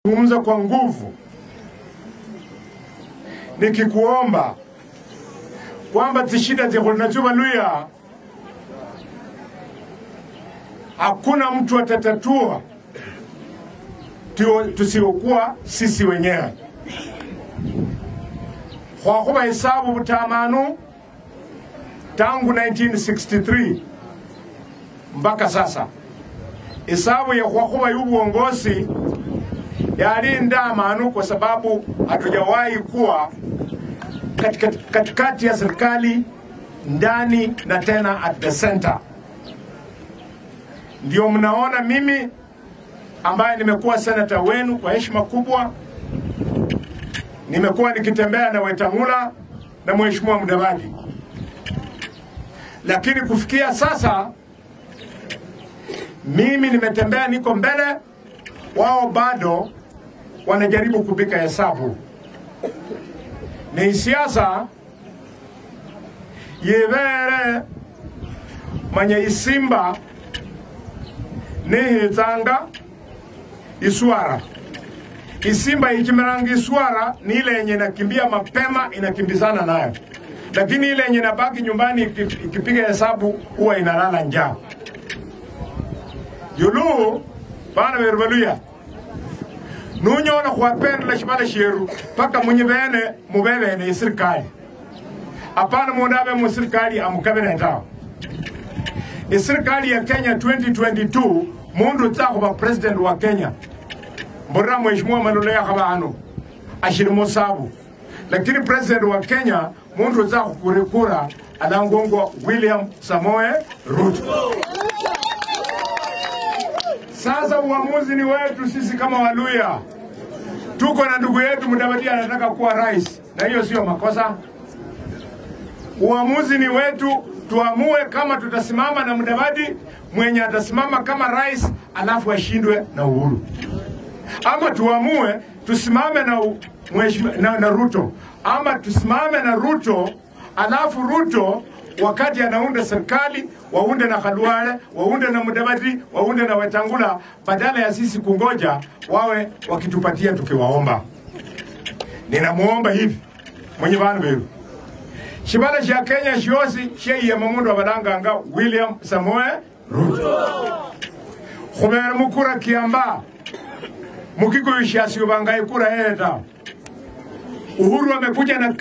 zungumza kwa nguvu nikikuomba kwamba tishida zikulinachuva luya hakuna mtu atatatua tio- tusiokuwa sisi wenyewe khwakhuba hesabu butamanu tangu 1963 mpaka sasa hesabu ya khwakhuba y'ubuongozi yali ndamanu kwa sababu hatujawahi kuwa katikati, katikati ya serikali ndani na tena at the center. Ndio mnaona mimi ambaye nimekuwa senata wenu kwa heshima kubwa, nimekuwa nikitembea na Wetangula na Mheshimiwa Mudavadi, lakini kufikia sasa mimi nimetembea, niko mbele, wao bado wanajaribu kupika hesabu. Ni siasa yibere manye isimba nihitsanga iswara isimba ikimiranga iswara ni ile yenye inakimbia mapema inakimbizana nayo, lakini ile yenye inabaki nyumbani iki- ikipiga hesabu huwa inalala njaa. yulu bana beru baluya nunyola khwapendela shibala sheru paka munyi bene mubebene isirikali apana mundu abe musirikali amukabene tawe isirikali ya kenya 2022 mundu utsa khuba president wa kenya mburira mheshimiwa malolo yakhaba ano ashili musabu lakini president wa kenya mundu utsa khukura kura alangongwa william samoe ruto sasa uamuzi ni wetu sisi kama Waluya. Tuko na ndugu yetu Mudavadi anataka kuwa rais, na hiyo sio makosa. Uamuzi ni wetu, tuamue kama tutasimama na Mudavadi mwenye atasimama kama rais alafu ashindwe na Uhuru, ama tuamue tusimame na, u- mheshimiwa- na, na Ruto, ama tusimame na Ruto alafu Ruto wakati anaunda serikali waunde na Khalwale, waunde na Mudavadi, waunde na Wetangula, badala ya sisi kungoja wawe wakitupatia tukiwaomba. Ninamuomba hivi mwenye bantu beru shibala sha Kenya shosi sheiyema mundu abalanganga William Samoe Ruto khubera mukura kiamba mukikuyu shasiubanga ikura yeye ta Uhuru amekuja na